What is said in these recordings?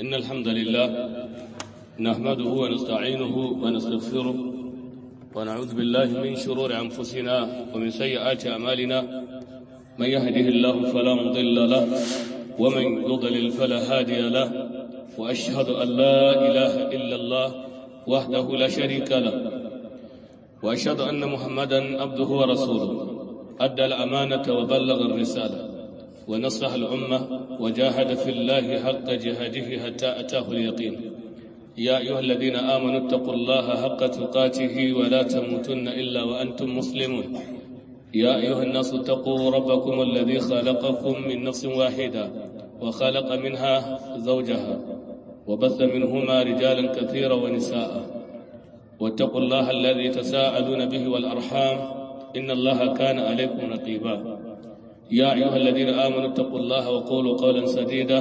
إن الحمد لله نحمده ونستعينه ونستغفره ونعوذ بالله من شرور أنفسنا ومن سيئات أعمالنا من يهده الله فلا مضل له ومن يضلل فلا هادي له وأشهد أن لا إله إلا الله وحده لا شريك له وأشهد أن محمدا عبده ورسوله أدى الأمانة وبلغ الرسالة ونصح الأمة وجاهد في الله حق جهاده حتى أتاه اليقين يا أيها الذين آمنوا اتقوا الله حق تقاته ولا تموتن إلا وأنتم مسلمون يا أيها الناس اتقوا ربكم الذي خلقكم من نفس واحدة وخلق منها زوجها وبث منهما رجالا كثيرا ونساء واتقوا الله الذي تساءلون به والأرحام إن الله كان عليكم رقيبا يا أيها الذين آمنوا اتقوا الله وقولوا قولا سديدا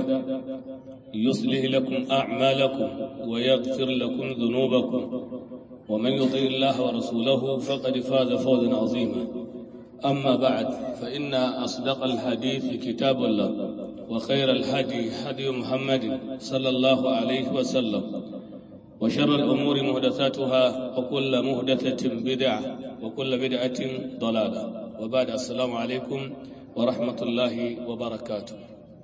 يصلح لكم أعمالكم ويغفر لكم ذنوبكم ومن يطيع الله ورسوله فقد فاز فوزا عظيما أما بعد فإن أصدق الحديث كتاب الله وخير الهدي هدي محمد صلى الله عليه وسلم وشر الأمور مهدثاتها وكل مهدثة بدعة وكل بدعة ضلالة وبعد السلام عليكم ورحمة الله وبركاته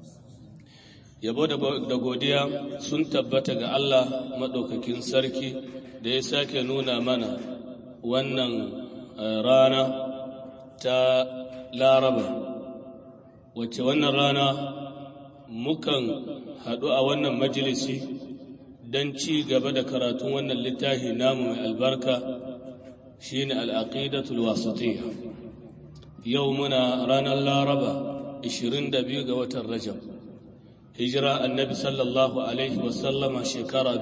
yabo da godiya sun tabbata ga Allah maɗaukakin sarki da ya sake nuna mana wannan rana ta laraba wacce wannan rana mukan haɗu a wannan majalisi don ci gaba da karatun wannan littafi namu mai albarka shine al'aqidatul wasatiyya yau muna ranar laraba 22 ga watan rajab hijira annabi sallallahu alaihi wasallama shekara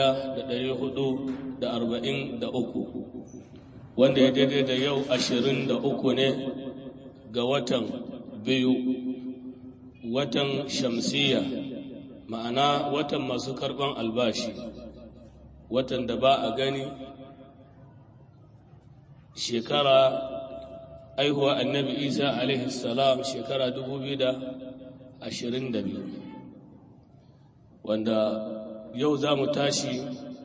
1443 wanda ya daidai da yau 23 ne ga watan biyu watan shamsiyya ma'ana watan masu karban albashi watan da ba a gani shekara aihuwa annabi isa alaihi salam shekara 2022 wanda yau za mu tashi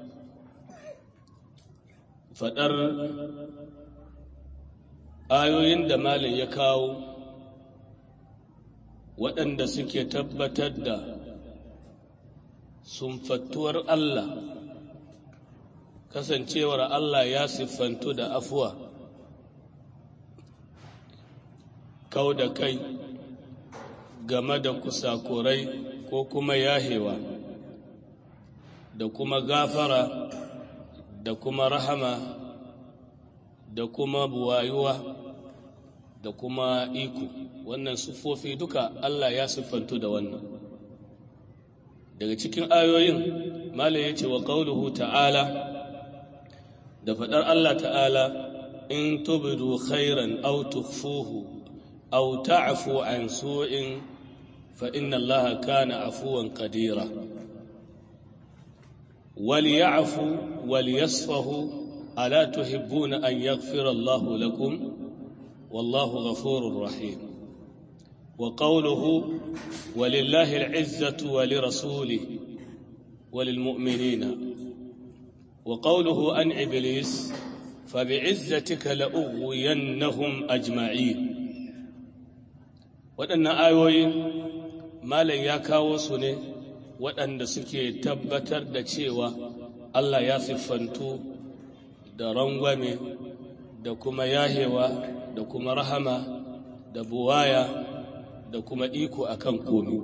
faɗar ayoyin da malin ya kawo waɗanda suke tabbatar da sumfattuwar Allah kasancewar Allah ya siffantu da afuwa kau da kai game da kusakurai ko kuma yahewa da kuma gafara da kuma rahama da kuma buwayuwa da kuma iko wannan siffofi duka Allah ya siffantu da wannan daga cikin ayoyin mala ya ce wa ƙauluhu ta'ala da faɗar Allah ta'ala in tubdu khairan aw tukhfuhu aw ta'fu an su'in fa inna Allah kana afuwan qadira wal ya'fu wal yasfahu ala tuhibbuna an yaghfira Allah lakum wallahu ghafurur rahim وقوله ولله العزة ولرسوله وللمؤمنين وقوله عن إبليس فبعزتك لأغوينهم أجمعين waɗannan ayoyin malam ya kawo su ne waɗanda suke tabbatar da cewa Allah ya siffantu da rangwame da kuma yahewa da kuma rahama da buwaya da kuma iko akan komi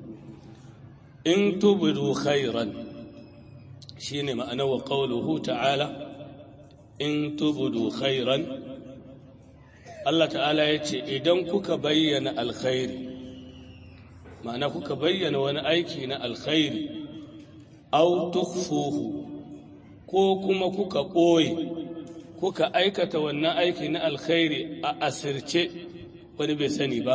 in tubudu khairan shine ma'ana wa qawluhu ta'ala in tubudu khairan Allah ta'ala ya ce idan kuka bayyana alkhairi ma'ana kuka bayyana wani aiki na alkhairi au tukhfuhu ko kuma kuka ɓoye kuka aikata wannan aiki na alkhairi a asirce wani bai sani ba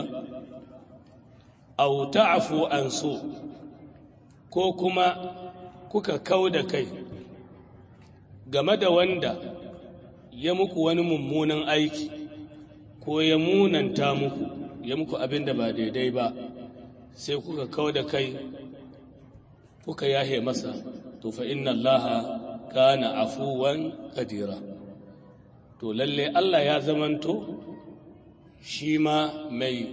au ta'fu an so ko kuma kuka kau da kai game da wanda ya muku wani mummunan aiki ko ya munanta muku ya muku abin da ba daidai ba sai kuka kau da kai kuka yahe masa to fa inna allaha kana afuwan kadira to lalle Allah ya zamanto shi ma mai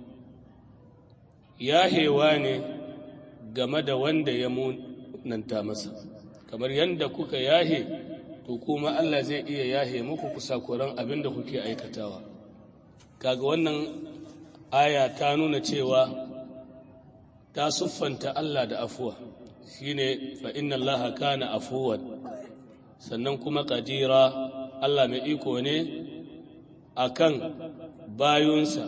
yahewa ne game da wanda ya munanta masa kamar yadda kuka yahe to kuma Allah zai iya yahe muku kusakuran abin da kuke aikatawa kaga wannan aya ta nuna cewa ta siffanta Allah da afuwa shine fa inna Allah kana afuwan sannan kuma kadira Allah mai iko ne akan bayunsa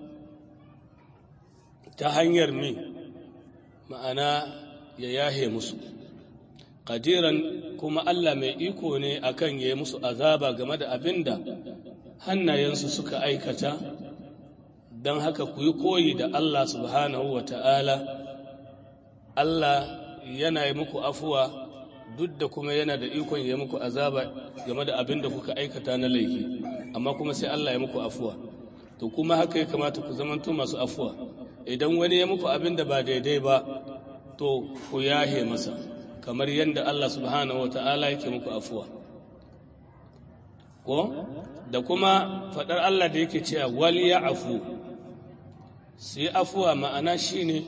ta hanyar mi ma'ana ya yahe musu kadiran kuma Allah mai iko ne akan ya yi musu azaba game da abin da hannayensu suka aikata don haka ku yi koyi da Allah subhanahu wa ta'ala Allah yana yi muku afuwa duk da kuma yana da ikon ya muku azaba game da abin da kuka aikata na laifi amma kuma sai Allah ya muku afuwa to kuma haka ya kamata ku zamanto masu afuwa idan wani ya muku abin da ba daidai ba to ku yahe masa kamar yadda Allah subhanahu wa ta'ala yake muku afuwa ko da kuma faɗar Allah da yake cewa wal ya afu su yi afuwa ma'ana shine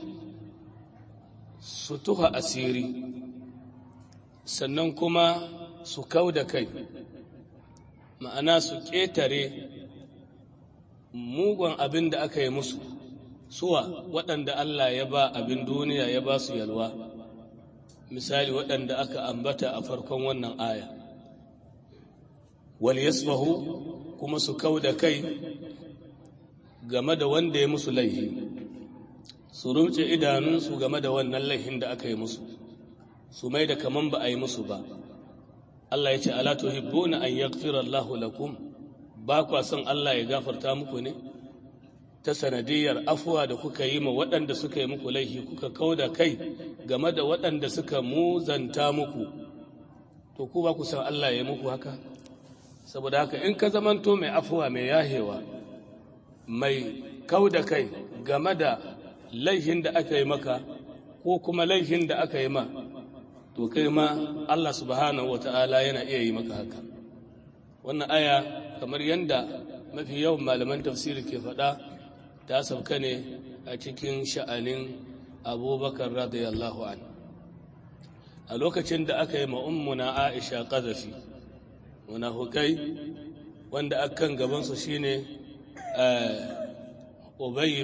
su tuha asiri sannan kuma su kau da kai ma'ana su ƙetare mugun abin da aka yi musu suwa waɗanda Allah ya ba abin duniya ya ba su yalwa misali waɗanda aka ambata a farkon wannan aya wal yasfahu kuma su kau da kai game da wanda ya musu laihi su rumce idanunsu game da wannan laihin da aka yi musu su mai da kaman ba a yi musu ba Allah ya ce ala tuhibbuna an yaghfira Allahu lakum ba kwa son Allah ya gafarta muku ne ta sanadiyar afuwa da kuka yi ma waɗanda suka yi muku laifi kuka kau da kai game da waɗanda suka muzanta muku to ku ba ku san Allah ya muku haka saboda haka in ka zamanto mai afuwa mai yahewa mai kau da kai game da laifin da aka yi maka ko kuma laifin da aka yi ma to kai ma Allah subhanahu wata'ala yana iya yi maka haka wannan aya kamar yadda mafi yawan malaman tafsiri ke faɗa ta sauka ne a cikin sha'anin abubakar radiyallahu an a lokacin da aka yi ma'ummuna aisha ƙazafi munafukai wanda akan gabansu shine ubay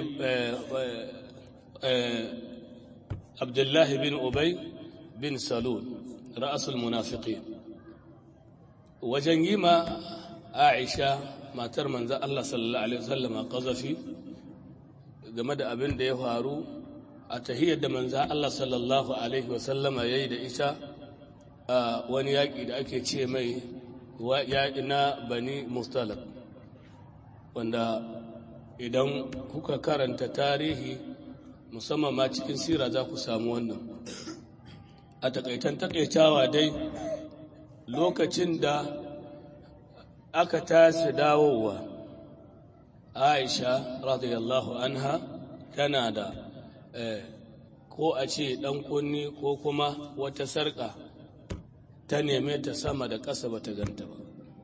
abdullahi bin ubay bin salul ra'asul munafiqin wajen yi ma aisha matar manzan Allah sallallahu Alaihi wasallama ƙazafi game da abin da ya faru a tahiyar da manzan Allah sallallahu Alaihi wasallama ya yi da ita a wani yaƙi da ake ce mai yaƙi na bani mustalab wanda idan kuka karanta tarihi musamman ma cikin sira za ku samu wannan a takaitan takaitawa dai lokacin da aka tashi dawowa aisha radiyallahu anha tana da ko a ce ɗan kunni ko kuma wata sarƙa ta neme ta sama da ƙasa ba ta ganta ba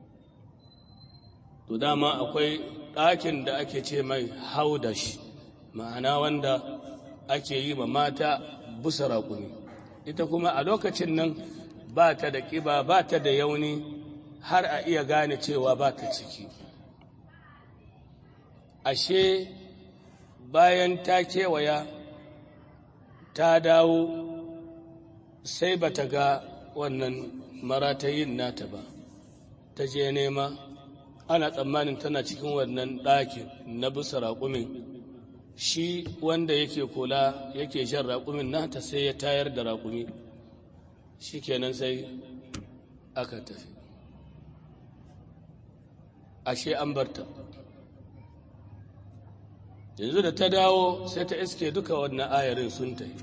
to dama akwai ɗakin da ake ce mai haudash ma'ana wanda ake yi ma mata busa raƙumi ita kuma a lokacin nan ba ta da ƙiba ba ta da yauni har a iya gane cewa ba ta ciki ashe bayan ta kewaya ta dawo sai ba ta ga wannan maratayin nata ba ta je nema ana tsammanin tana cikin wannan ɗakin na bisa raƙumin shi wanda yake kula yake shan raƙumin nata sai ya tayar da raƙumi shi kenan sai aka tafi ashe an barta yanzu da ta dawo sai ta iske duka wannan ayarin sun tafi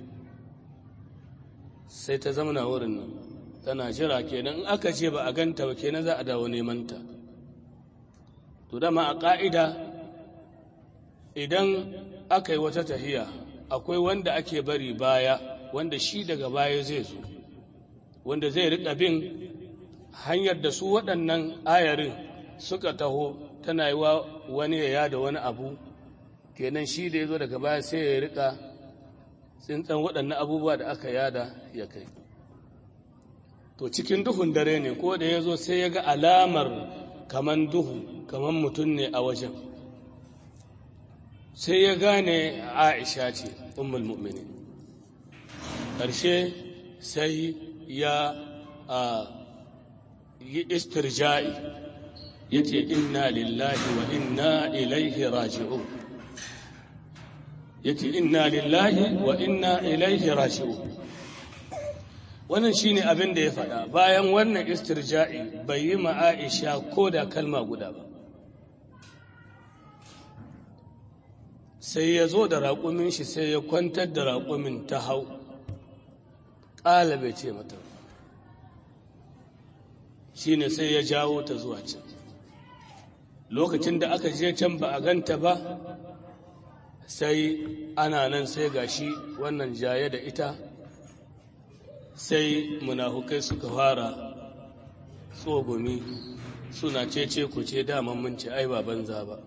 sai ta zamana wurin nan tana jira kenan in aka ce ba a ganta ba kenan za a dawo neman ta to dama a ƙa'ida idan aka yi wata tahiya akwai wanda ake bari baya wanda shi daga baya zai zo wanda zai riƙa bin hanyar da su waɗannan ayarin suka taho tana yi wa wani ya yada wani abu kenan shi da ya zo daga baya sai ya riƙa tsintsan waɗannan abubuwa da aka yada ya kai to cikin duhun dare ne ko da ya zo sai ya ga alamar kaman duhu kaman mutum ne a wajen sai ya gane aisha ce ummul mu'minin ƙarshe sai ya yi istirja'i ya ce inna lillahi wa inna ilaihi raji'un ya ce inna lillahi wa inna ilaihi raji'un wannan shine abin da ya faɗa bayan wannan istirja'i bai yi ma Aisha ko da kalma guda ba sai ya zo da raƙumin shi sai ya kwantar da raƙumin ta hau ƙala bai ce mata shi ne sai ya jawo ta zuwa can lokacin da aka je can ba a ganta ba sai ana nan sai gashi wannan jaye da ita sai munafukai suka fara tsogumi suna cece ku ce daman mun ce ai ba banza ba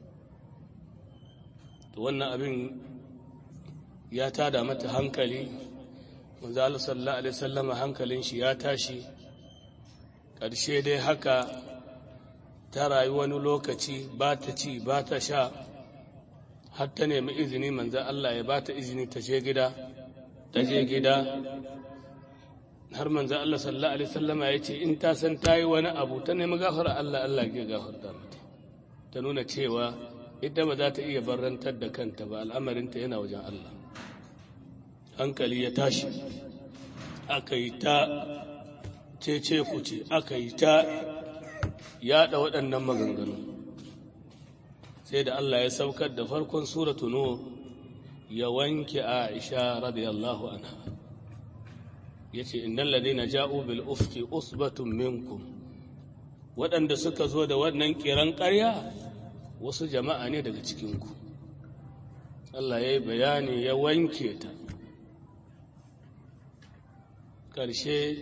to wannan abin ya tada mata hankali manzo Allah sallallahu alaihi wasallam hankalin shi ya tashi ƙarshe dai haka ta rayu wani lokaci ba ta ci ba ta sha har ta nemi izini manzo Allah ya ba ta izini ta je gida ta je gida har manzo Allah sallallahu alaihi wasallama ya ce in ta san ta yi wani abu ta nemi gafara Allah Allah ya gafarta mata ta nuna cewa ita ba za ta iya barantar da kanta ba al'amarinta yana wajen Allah hankali ya tashi aka yi ta cece kuce aka yi ta yada waɗannan maganganu sai da Allah ya saukar da farkon suratu nur ya wanke Aisha radiyallahu anha yace innal ladina ja'u bil ufki usbatun minkum waɗanda suka zo da wannan kiran ƙarya wasu jama'a ne daga cikinku Allah ya yi bayani ya wanke ta ƙarshe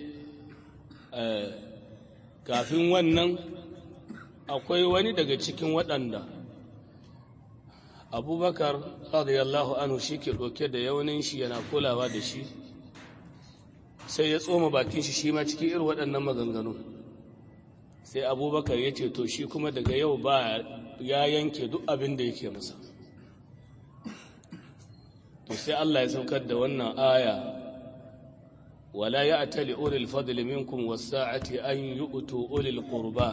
kafin wannan akwai wani daga cikin waɗanda abubakar radiyallahu anhu shi ke ɗauke da yaunin shi yana kulawa da shi sai ya tsoma bakin shi shi ma cikin irin waɗannan maganganu sai abubakar ya ce to shi kuma daga yau ba ya yanke duk abin da yake masa to sai Allah ya saukar da wannan aya wala ya'tali ulil fadli minkum was-sa'ati an yu'tu ulil qurba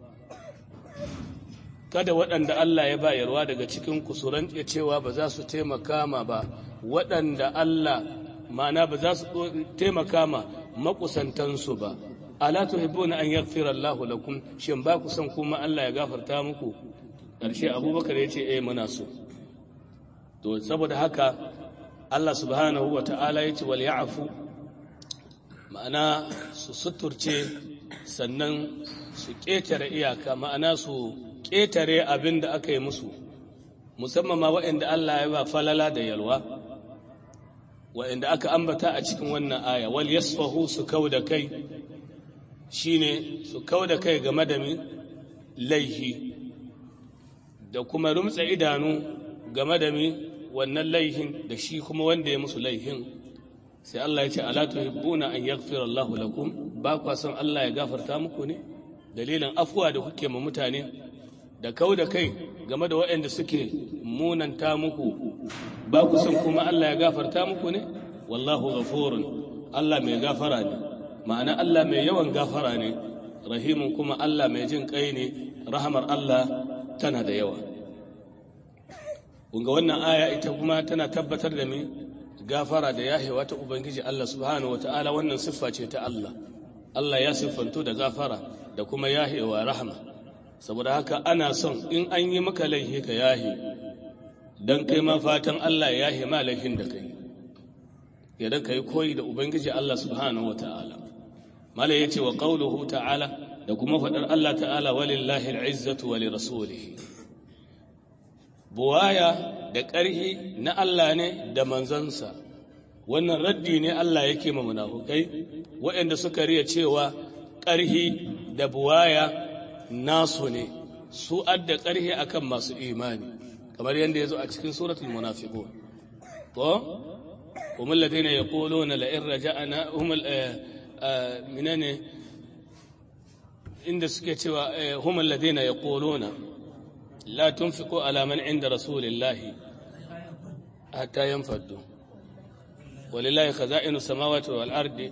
kada waɗanda Allah ya bayarwa daga cikin ku su rantse cewa ba za su taimaka ma ba waɗanda Allah ma'ana ba za su taimaka ma makusantansu ba ala tuhibbuna an yaghfira Allah lakum shin ba ku son kuma Allah ya gafarta muku ƙarshe Abubakar ya ce eh muna so to saboda haka Allah subhanahu wa ta'ala ya ce wal ya'fu ma'ana su suturce sannan su ƙetare iyaka ma'ana su ƙetare abin da aka yi musu musamman ma waɗanda Allah ya ba falala da yalwa waɗanda aka ambata a cikin wannan aya wal yasfahu su kau da kai shine su kau da kai game da laihi da kuma rumtsa idanu game da mi wannan laihin da shi kuma wanda ya musu laihin sai Allah ya ce ala tuhibbuna an yaghfira Allah lakum ba kwa son Allah ya gafarta muku ne dalilin afuwa da kuke ma mutane da kau da kai game da waɗanda suke munanta muku ba ku son kuma Allah ya gafarta muku ne wallahu ghafurun Allah mai gafara ne ma'ana Allah mai yawan gafara ne rahimun kuma Allah mai jin kai ne rahamar Allah tana da yawa kunga wannan aya ita kuma tana tabbatar da me gafara da yahewa ta ubangiji Allah subhanahu wataala wannan siffa ce ta Allah Allah ya siffanto da gafara da kuma yahewa rahama saboda haka ana son in an yi maka laifi ka yahe dan kai ma fatan Allah ya yahe ma laifin da kai idan kai koyi da ubangiji Allah subhanahu wataala mala yace wa qawluhu ta'ala da kuma fadar Allah ta'ala walillahi al'izzatu wa lirasulihi buwaya da ƙarhi na Allah ne da manzansa wannan raddi ne Allah yake ma munafukai waɗanda suka riya cewa ƙarhi da buwaya nasu ne su adda ƙarhi akan masu imani kamar yadda ya zo a cikin suratul munafiqun ko هم الذين يقولون لئن رجعنا هم منين عند سكتوا هم الذين يقولون لا تنفقوا على من عند رسول الله حتى ينفدوا ولله خزائن السماوات والأرض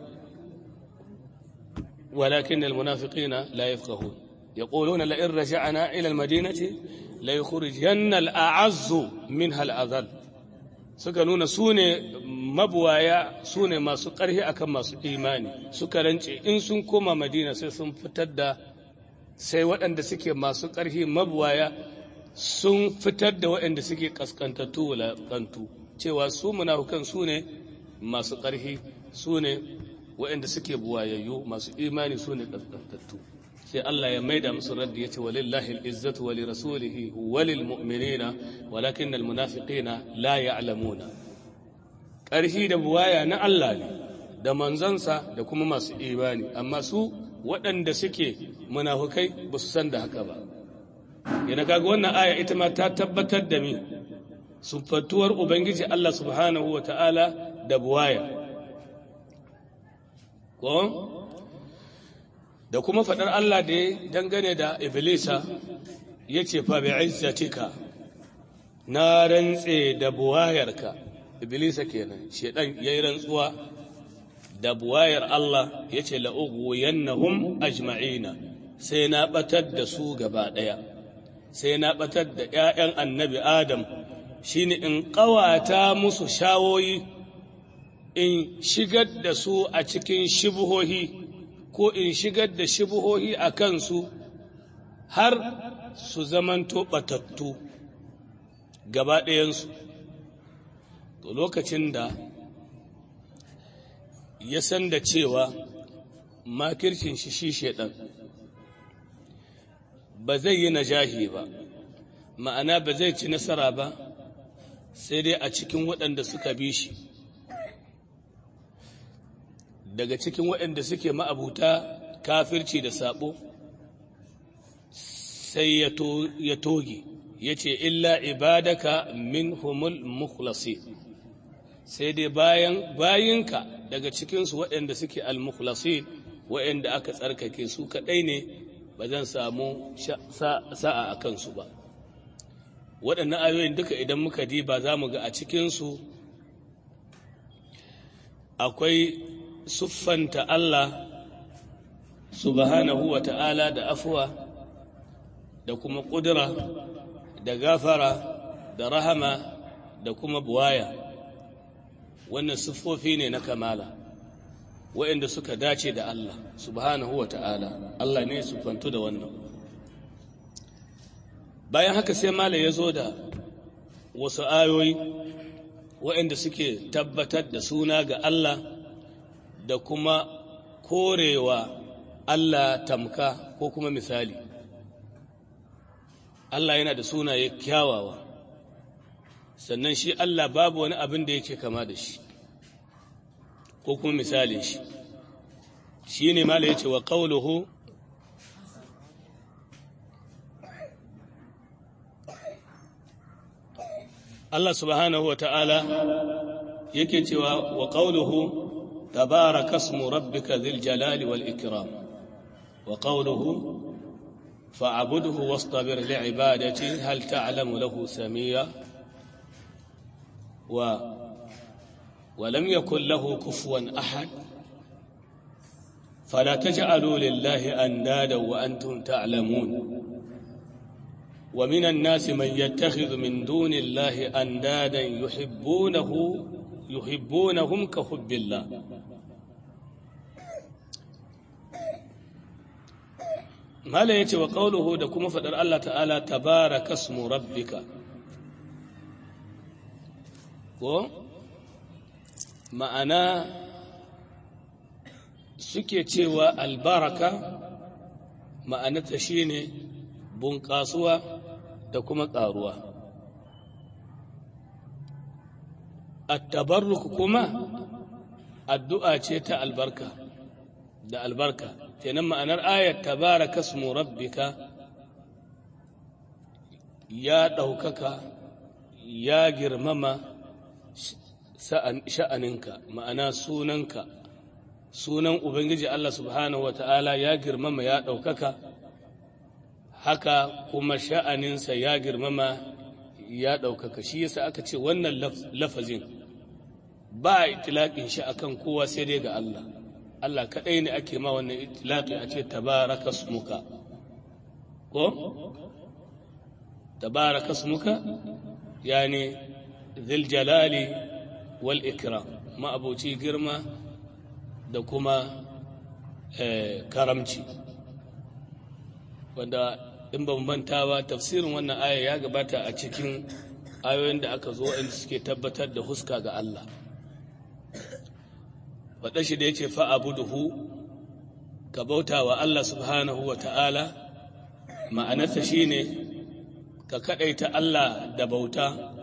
ولكن المنافقين لا يفقهون يقولون لئن رجعنا إلى المدينة ليخرجن الأعز منها الأذل suka nuna su ne mabuwaya su ne masu ƙarfi akan masu imani suka rance in sun koma madina sai sun fitar da sai waɗanda suke masu ƙarfi mabuwaya sun fitar da waɗanda suke ƙasƙantattu wulaƙantu cewa su munafukan su ne masu ƙarfi su ne waɗanda suke buwayayyu masu imani su ne ƙasƙantattu sai Allah ya maida musu raddi yace walillahi al-izzatu wa lirasulihi wa lilmu'minina walakin al-munafiqina la ya'lamuna ƙarfi da buwaya na Allah ne da manzansa da kuma masu imani amma su waɗanda suke munafukai ba su san da haka ba yana kaga wannan aya ita ma ta tabbatar da mi sufatuwar ubangiji Allah subhanahu wa ta'ala da buwaya ko da kuma faɗar Allah da ya dangane da Iblisa ya ce fa bi izzatika na rantse da buwayarka Iblisa kenan shedan yayi rantsuwa da buwayar Allah ya ce la'ughwiyannahum ajma'ina sai na batar da su gaba ɗaya sai na batar da ‘ya'yan annabi Adam shine in ƙawata musu shawoyi in shigar da su a cikin shibuhohi ko in shigar da shibuhohi a kansu har su zamanto batattu gaba ɗayansu to lokacin da ya san da cewa makircin shi shi shaɗan ba zai yi najahi ba ma'ana ba zai ci nasara ba sai dai a cikin waɗanda suka bi shi daga cikin waɗanda suke ma'abuta kafirci da sabo sai ya toge ya ce illa ibadaka min humul mukhlasi sai dai bayan bayinka daga cikinsu waɗanda suke al-mukhlasi waɗanda aka tsarkake su kaɗai ne ba zan samu sa'a a kansu ba waɗannan ayoyin duka idan muka diba za mu ga a cikinsu akwai siffanta Allah subhanahu wa ta'ala da afuwa da kuma ƙudura da gafara da rahama da kuma buwaya wannan siffofi ne na kamala waɗanda suka dace da Allah subhanahu wa ta'ala Allah ne siffantu da wannan bayan haka sai mala ya zo da wasu ayoyi waɗanda suke tabbatar da suna ga Allah da kuma korewa Allah tamka ko kuma misali Allah yana da sunaye kyawawa sannan shi Allah babu wani abin da yake kama da shi ko kuma misalin shi shi ne mala ya ce wa ƙauluhu Allah subhanahu wa ta'ala yake cewa wa ƙauluhu تبارك اسم ربك ذي الجلال والإكرام وقوله فاعبده واصطبر لعبادته هل تعلم له سميا و ولم يكن له كفوا أحد فلا تجعلوا لله أندادا وأنتم تعلمون ومن الناس من يتخذ من دون الله أندادا يحبونه يحبونهم كحب الله mala ya ce wa ƙauluhu da kuma faɗar Allah ta'ala tabaraka smu rabbika ko ma'ana suke cewa albaraka ma'anata shine bunƙasuwa da kuma ƙaruwa attabarruku kuma addu'a ce ta albarka da albarka kenan ma'anar ayat tabaraka smu rabbika ya ɗaukaka ya girmama sha'aninka ma'ana sunanka sunan ubangiji Allah subhanahu wata'ala ya girmama ya ɗaukaka haka kuma sha'aninsa ya girmama ya ɗaukaka shi yasa aka ce wannan lafazin ba a itilaƙin shi akan kowa sai dai ga Allah Allah kaɗai ne ake ma wannan itilaƙi a ce tabaraka smuka ko tabaraka smuka yani zil jalali wal ikram ma'abuci girma da kuma karamci wanda in ban manta ba tafsirin wannan aya ya gabata a cikin ayoyin da aka zo inda suke tabbatar da huska ga Allah faɗa shi da ya ce fa'abuduhu ka bauta wa Allah subhanahu wa ta'ala ma'anarsa shi ne ka kaɗaita Allah da bauta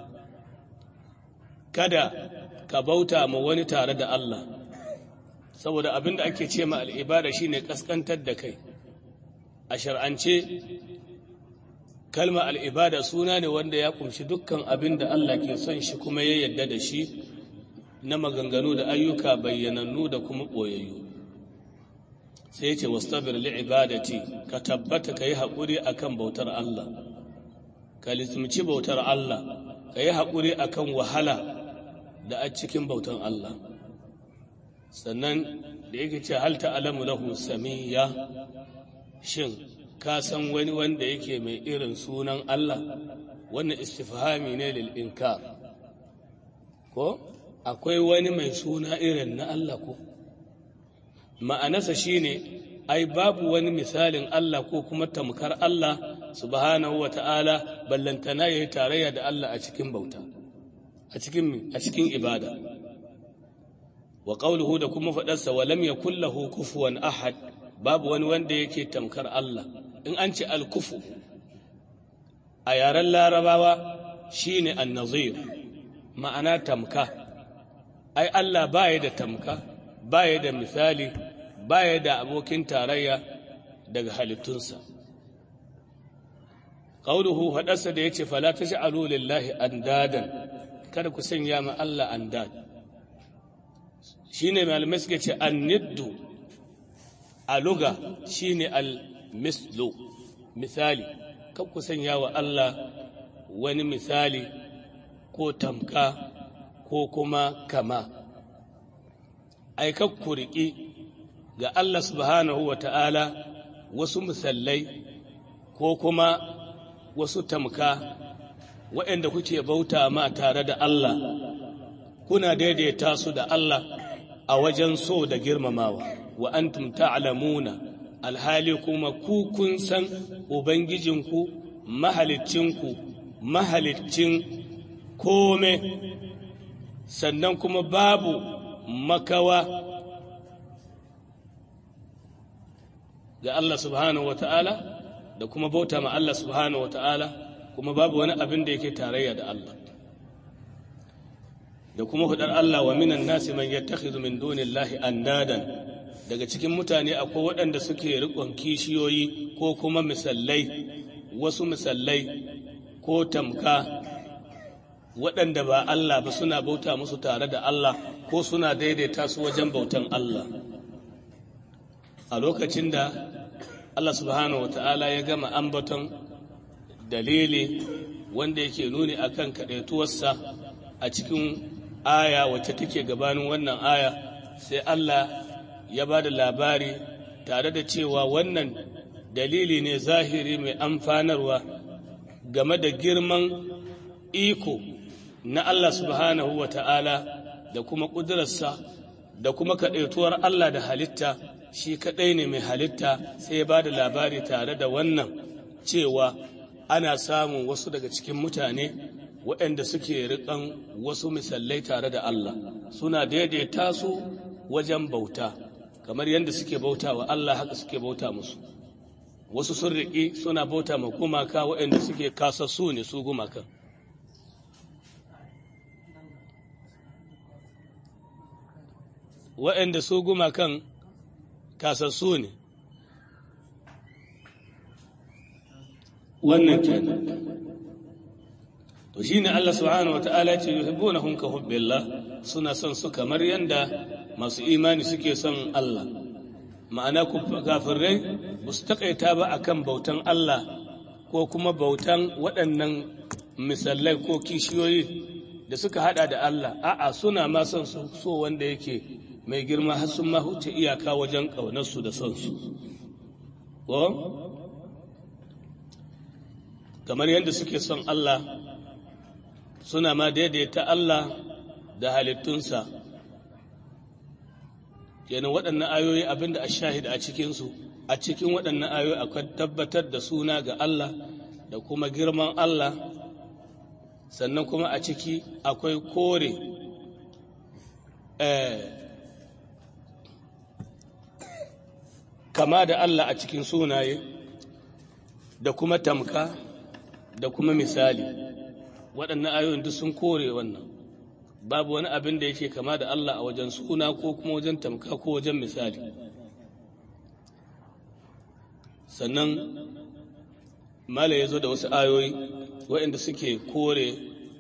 kada ka bauta ma wani tare da Allah saboda abin da ake ce ma al'ibada shi ne ƙasƙantar da kai a shar'ance kalma al'ibada suna ne wanda ya ƙunshi dukkan abin da Allah ke son shi kuma ya yadda da shi na maganganu da ayyuka bayyanannu da kuma ɓoyayyu sai ce wastabir li'ibadati ka tabbata ka yi haƙuri a kan bautar Allah ka lissimci bautar Allah ka yi haƙuri a kan wahala da a cikin bautar Allah sannan da yake ce hal ta'alamu lahu samiyya shin ka san wani wanda yake mai irin sunan Allah wannan istifhami ne lil inkar ko akwai wani mai suna irin na Allah ko ma'anarsa shine ai babu wani misalin Allah ko kuma tamkar Allah subhanahu wata'ala ballantana yayi tarayya da Allah a cikin bauta a cikin a cikin ibada wa qawluhu da kuma fadarsa wa lam yakul lahu kufuwan ahad babu wani wanda yake tamkar Allah in an ce al-kufu a yaren larabawa shine an-nazir ma'ana tamka ai Allah baya da tamka baya da misali baya da abokin tarayya daga halittunsa qauluhu hadarsa da yace fala taj'alu lillahi andadan kada ku sanya ma Allah andad shine malamai suke ce anniddu a luga shine al-mislu misali kan ku sanya wa Allah wani misali ko tamka ko kuma kama aikak ku riƙi ga Allah subhanahu wa ta'ala wasu misallai ko kuma wasu tamka waɗanda kuke bauta ma tare da Allah kuna daidaita su da Allah a wajen so da girmamawa wa antum ta'lamuna alhali kuma ku kun san ubangijinku mahalicinku mahaliccin kome sannan kuma babu makawa ga Allah subhanahu wa ta'ala da kuma bauta ma Allah subhanahu wa ta'ala kuma babu wani abin da yake tarayya da Allah da kuma hudar Allah wa minan nasi man yattakhidhu min dunillahi andadan daga cikin mutane akwai waɗanda suke riƙon kishiyoyi ko kuma misallai wasu misallai ko tamka waɗanda ba Allah ba suna bauta musu tare da Allah ko suna daidaita su wajen bautan Allah a lokacin da Allah subhanahu wata'ala ya gama ambaton dalili wanda yake nuni akan kaɗaituwarsa a cikin aya wacce take gabanin wannan aya sai Allah ya ba da labari tare da cewa wannan dalili ne zahiri mai amfanarwa game da girman iko na Allah subhanahu wa ta'ala da kuma ƙudurarsa da kuma kaɗaituwar Allah da halitta shi kaɗai ne mai halitta sai ya ba da labari tare da wannan cewa ana samun wasu daga cikin mutane waɗanda suke riƙan wasu misalai tare da Allah suna daidaita su wajen bauta kamar yadda suke bauta wa Allah haka suke bauta musu wasu sun riƙi suna bauta ma gumaka waɗanda suke kasassu ne su gumakan waɗanda su gumakan kasassu ne wannan kenan to shine Allah subhanahu wataala ya ce yuhibbunahum ka hubbillah suna son su kamar yanda masu imani suke son Allah ma'ana kafirai ba su taƙaita ba akan bautan Allah ko kuma bautan waɗannan misalai ko kishiyoyi da suka hada da Allah a'a suna ma son su so wanda yake mai girma har sun ma huce iyaka wajen ƙaunarsu da son su kamar yadda suke son Allah suna ma daidaita Allah da halittunsa kenan waɗannan ayoyi abinda a shahid a cikinsu a cikin waɗannan ayoyi akwai tabbatar da suna ga Allah da kuma girman Allah sannan kuma a ciki akwai kore kama da Allah a cikin sunaye da kuma tamka da kuma misali waɗannan ayoyin duk sun kore wannan babu wani abin da yake kama da Allah a wajen suna ko kuma wajen tamka ko wajen misali sannan mala ya zo da wasu ayoyi waɗanda suke kore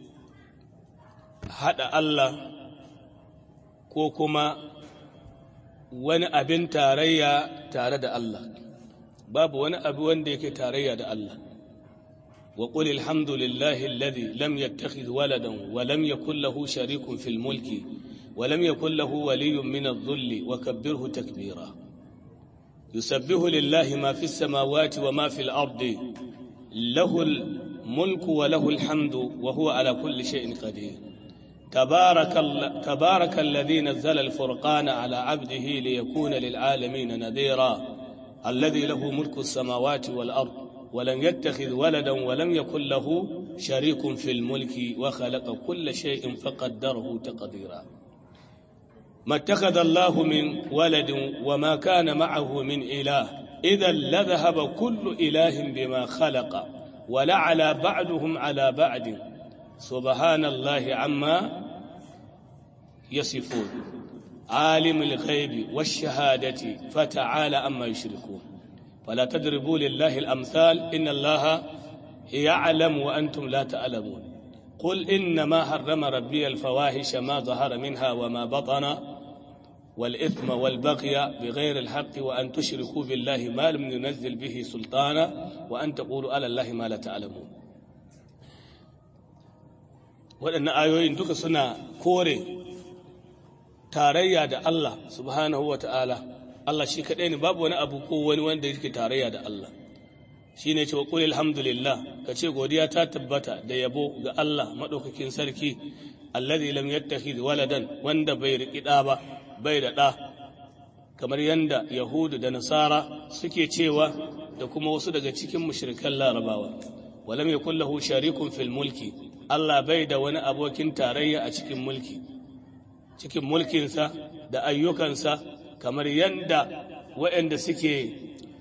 haɗa Allah ko kuma wani abin tarayya tare da Allah babu wani abu wanda yake tarayya da Allah wa qul alhamdulillahi alladhi lam yattakhidh waladan wa lam yakul lahu sharikun fil mulki wa lam yakul lahu waliyyun min adh-dhulli wa kabbirhu takbira yusabbihu lillahi ma fis samawati wa ma fil ardi lahu al-mulku wa lahu al-hamdu wa huwa ala kulli shay'in qadir تبارك, تبارك الذي نزل الفرقان على عبده ليكون للعالمين نذيرا الذي له ملك السماوات والأرض ولم يتخذ ولدا ولم يكن له شريك في الملك وخلق كل شيء فقدره تقديرا ما اتخذ الله من ولد وما كان معه من إله إذا لذهب كل إله بما خلق ولعلى بعضهم على بعض سبحان الله عما يصفون عالم الغيب والشهادة فتعالى عما يشركون فلا تضربوا لله الأمثال إن الله يعلم وأنتم لا تعلمون قل إنما حرم ربي الفواحش ما ظهر منها وما بطن والإثم والبغي بغير الحق وأن تشركوا بالله ما لم ينزل به سلطانا وأن تقولوا على الله ما لا تعلمون waɗannan ayoyin duka suna kore tarayya da Allah subhanahu wa ta'ala Allah shi kaɗai ne babu wani abu ko wani wanda yake tarayya da Allah shi ne cewa ƙuli alhamdulillah ka ce godiya ta tabbata da yabo ga Allah maɗaukakin sarki alladhi lam yattakhidh waladan wanda bai riƙi ɗa ba bai da ɗa kamar yanda yahudu da nasara suke cewa da kuma wasu daga cikin mushrikan larabawa walam yakul lahu sharikun fil mulki Allah bai da wani abokin tarayya a cikin mulki, cikin mulkinsa da ayyukansa kamar yadda waɗanda suke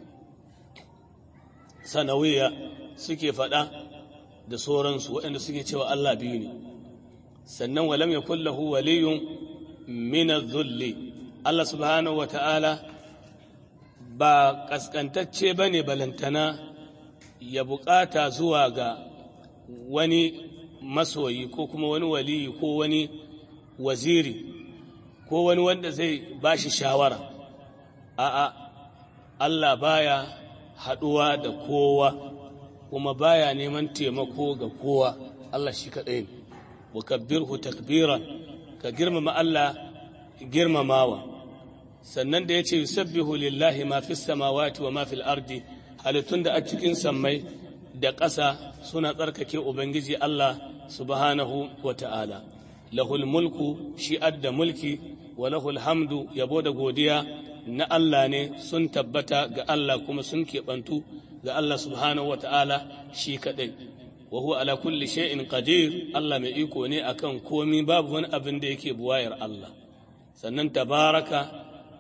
sanawiya suke faɗa da sauransu waɗanda suke cewa Allah biyu ne. Sannan walam ya kullahu waliyun mina zulli. Allah subhanahu wa ta'ala ba ƙasƙantacce ba ne balantana ya buƙata zuwa ga wani masoyi ko kuma wani waliyi ko wani waziri ko wani wanda zai ba shi shawara a'a Allah baya haɗuwa da kowa kuma baya neman taimako ga kowa Allah shi kaɗai ne wa kabbirhu takbiran ka girmama Allah girmamawa sannan da ya ce yusabbihu lillahi ma fis samawati wa ma fil ardi halittun da a cikin sammai da ƙasa suna tsarkake Ubangiji Allah subhanahu wa ta'ala, lahul mulku shi adda mulki wa lahul hamdu yabo da godiya na Allah ne sun tabbata ga Allah kuma sun keɓantu ga Allah subhanahu wa ta'ala shi kaɗai. Wa huwa ala kulli shay'in qadir Allah mai iko ne akan komi babu wani abin da yake buwayar Allah. Sannan tabaraka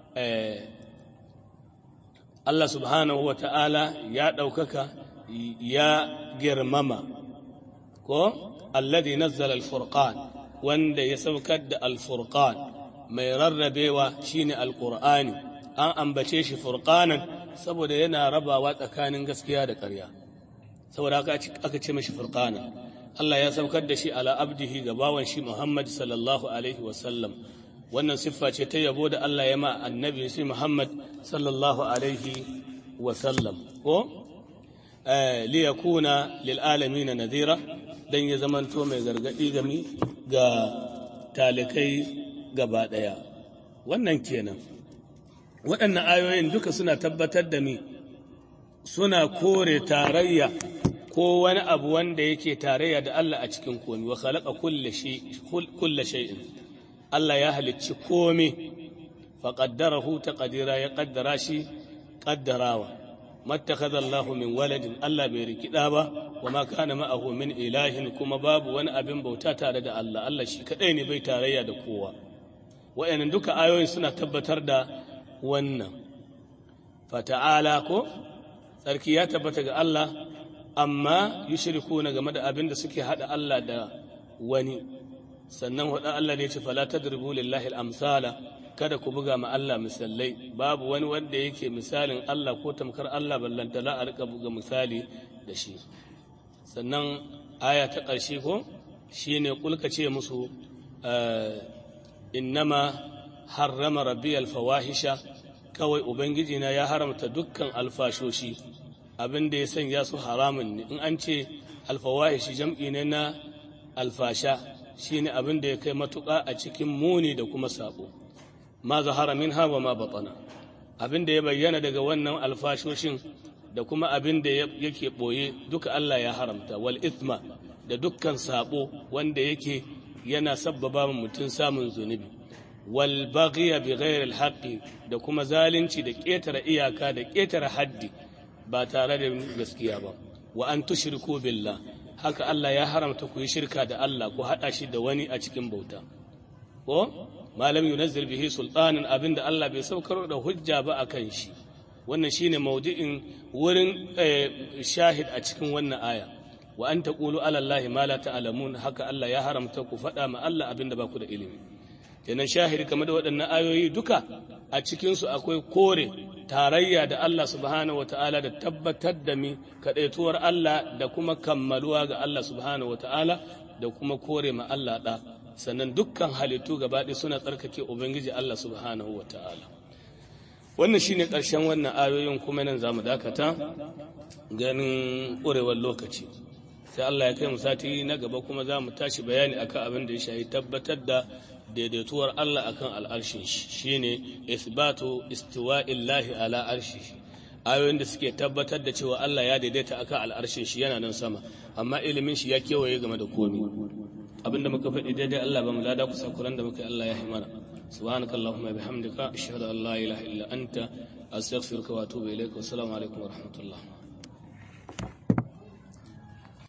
Allah subhanahu wa ta'ala ya ɗaukaka ya girmama ko alladhi nazzala al-furqan wanda ya saukar da al-furqan mai rarrabewa shine alqur'ani an ambace shi furqanan saboda yana rabawa tsakanin gaskiya da ƙarya saboda aka ce mashi furqana Allah ya saukar da shi ala abdihi ga bawan shi Muhammad sallallahu alaihi wasallam wannan siffa ce ta yabo da Allah ya ma annabi shi Muhammad sallallahu alaihi wasallam ko li yakuna lil alamin nadhira dan ya zamanto mai gargadi gami ga talikai gaba daya wannan kenan waɗannan ayoyin duka suna tabbatar da mi suna kore tarayya ko wani abu wanda yake tarayya da Allah a cikin komi wa khalaqa kulla shay'in Allah ya halicci komi fa qaddarahu taqdira ya qaddara shi qaddarawa mattakhadha Allahu min waladin Allah bai rikida ba wa ma kana ma'ahu min ilahin kuma babu wani abin bauta tare da Allah Allah shi kadai ne bai tarayya da kowa wa'annan duka ayoyin suna tabbatar da wannan fata'ala ko tsarki ya tabbata ga Allah amma yushriku na game da abin da suke hada Allah da wani sannan hudan Allah ne ce fala tadribu lillahi al-amsala kada ku buga ma Allah misalai babu wani wanda yake misalin Allah ko tamkar Allah ballanta la a rika buga misali da shi sannan aya ta ƙarshe ko shine kulka ce musu innama harrama rabbiyal fawahisha kawai ubangiji na ya haramta dukkan alfashoshi abin da ya sanya su haramun ne in an ce alfawahishi jam'i ne na alfasha shine abin da ya kai matuƙa a cikin muni da kuma sabo ma zahara min wa ma batana abin da ya bayyana daga wannan alfashoshin da kuma abin da yake ɓoye duka Allah ya haramta wal ithma da dukkan sabo wanda yake yana sabbaba mutum samun zunubi wal baghiya bi ghairi al da kuma zalunci da ƙetare iyaka da ƙetare haddi ba tare da gaskiya ba wa an tushriku billah haka Allah ya haramta ku yi shirka da Allah ku hada shi da wani a cikin bauta ko malam yunazzil bihi sultanan abinda Allah bai saukar da hujja ba akan shi wannan shine maudu'in wurin shahid a cikin wannan aya wa an taqulu ala Allah ma la ta'lamun haka Allah ya haramta ku faɗa ma Allah abinda ba ku da ilimi kenan shahid kamar da waɗannan ayoyi duka a cikin su akwai kore tarayya da Allah subhanahu wata'ala da tabbatar da mi kaɗaituwar Allah da kuma kammaluwa ga Allah subhanahu wata'ala da kuma kore ma Allah ɗa sannan dukkan halittu gabaɗaya suna tsarkake Ubangiji Allah subhanahu wata'ala wannan shine ƙarshen wannan ayoyin kuma nan za mu dakata ganin ƙurewar lokaci sai Allah ya kai mu sati na gaba kuma za mu tashi bayani akan abin da ya shahi tabbatar da daidaituwar Allah akan al'arshin shi shine isbatu istiwa'illahi ala arshihi ayoyin da suke tabbatar da cewa Allah ya daidaita akan al'arshin shi yana nan sama amma ilimin shi ya kewaye game da komi abinda muka faɗi daidai Allah ba mu lada kusa kuran da muka yi Allah ya yi mana subhanaka allahumma bihamdika ashhadu an la ilaha illa anta astaghfiruka wa atubu ilaik wa assalamu alaikum wa rahmatullah